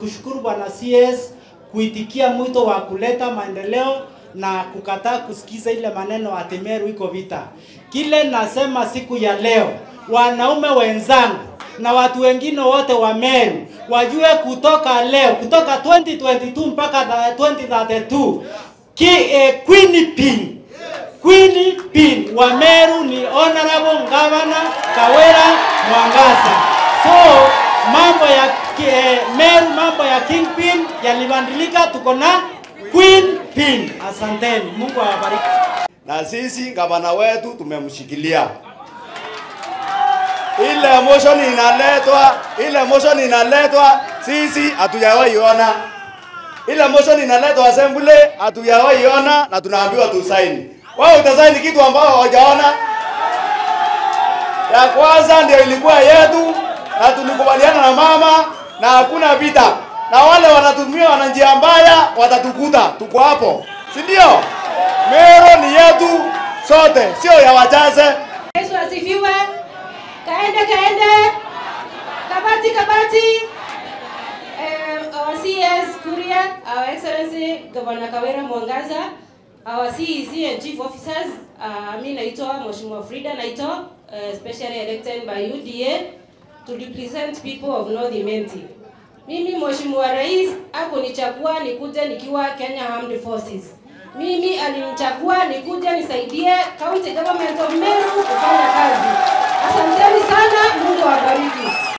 Kushukuru Bwana CS kuitikia mwito wa kuleta maendeleo na kukataa kusikiza ile maneno ati Meru iko vita. Kile nasema siku ya leo, wanaume wenzangu na watu wengine wote wa Meru wajue kutoka leo, kutoka 2022 mpaka 2032 ki, eh, Queen Pin Queen Pin wa Meru ni Honorable Governor Kawira Mwangaza. So mambo ya ki- eh, Meru, mambo ya Kingpin yalibadilika, tuko na Queen Pin. Asanteni, Mungu awabariki. na sisi gavana wetu tumemshikilia. Ile motion inaletwa, ile motion inaletwa, sisi hatujawahi ona. Ile motion inaletwa assembly, hatujawahi ona na tunaambiwa tusaini. Wao utasaini kitu ambao hawajaona. Ya kwanza ndio ilikuwa yetu na tulikubaliana na mama na hakuna vita, na wale wanatumia wana njia mbaya watatukuta, tuko hapo, si ndio? Meru ni yetu sote, sio ya wachache. Yesu asifiwe. Kaende kaende. Kabati kabati. Um, our CS Kuria, Our Excellency Governor Kawira Mwangaza, our CEC and Chief Officers, uh, mi naitwa Mheshimiwa Frida Naito, uh, specially elected by UDA to represent people of North Imenti. Mimi Mheshimiwa Rais hakunichagua nikuje nikiwa Kenya Armed Forces. Mimi alinichagua nikuje nisaidie County Government of Meru kufanya kazi. Asanteni sana, Mungu awabariki.